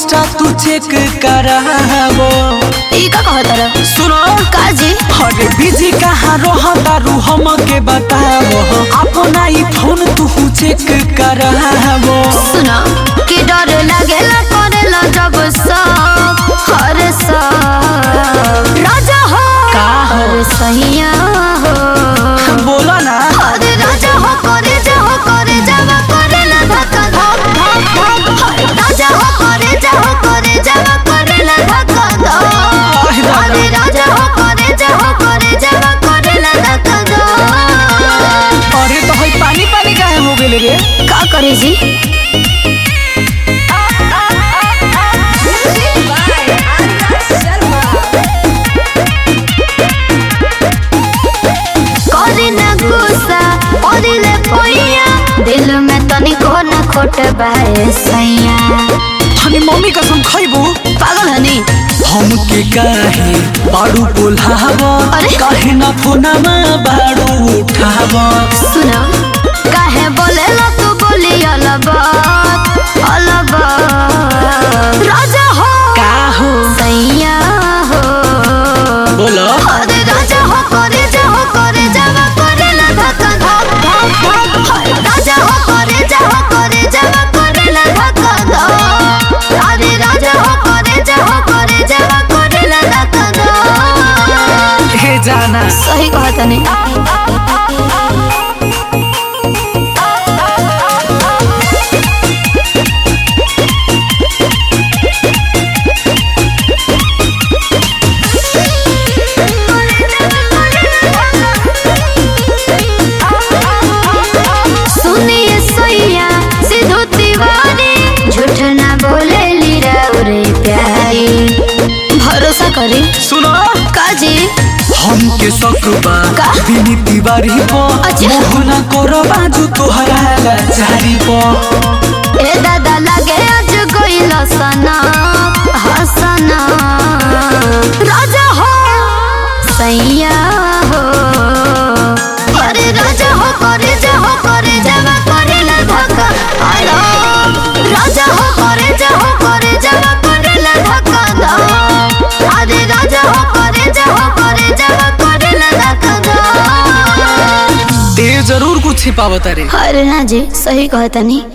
Insta तू check करावो ई का कहत रह सुनो का जी अरे बिजी कहाँ रहता रू हम के बतावो अपना ही फोन तू चेक करावो सुना कि डर लागेला करेला जब सब हर सब राजा हो का हो? हर सैया हो बोला ना हर राजा हो करे जा हो करे जावा करेला धक्का धक धक धक हर राजा हो करे जा हो करे जावा करेला धक्का धक अरे दादा। हर राजा हो करे जा हो करे जावा करेला धक्का धक अरे तो हई पानी पानी काहे हो गेले रे का करे जी करे ना गुस्सा ओदिले पोइया दिल में तनिको ना खोट बाए सैया हनी मम्मी कसम खइबू पागल हनी हमके काहे बाड़ू बोलावो अरे? काहे ना फोनमा बाड़ू उठावो सुना काहे बोले ला तू बोली अलबात अलबात राजा हो का हो सैया हो बोलो अरे राजा हो करे जा हो करे जावा करे ला धक्का धक धक धक हर राजा हो करे जा हो करे जावा करे ला धक्का धक अरे राजा हो करे जा हो करे जावा करे ला धक्का धक हे जाना सही कहत नहीं सुनिए सोइया सिद्धू तिवारी झूठ ना बोले लीरा रे प्यारी भरोसा करी सुनो काजी हमके सकबा का? बिनी तिवारी पो अच्छा। मोहना करो बाजू तोहरा लाचारी पो ए दादा लगे आज गइल सना हसना राजा हो सैया हो अरे राजा हो करे जा हो करे जावा करे ला धक्का हेलो राजा हो करे जा हो करे जावा करे ला धक्का दो अरे राजा हो करे जा हो करे जावा करे ला धक्का दो ते जरूर कुछ छिपावत रे अरे ना जी सही कहता नहीं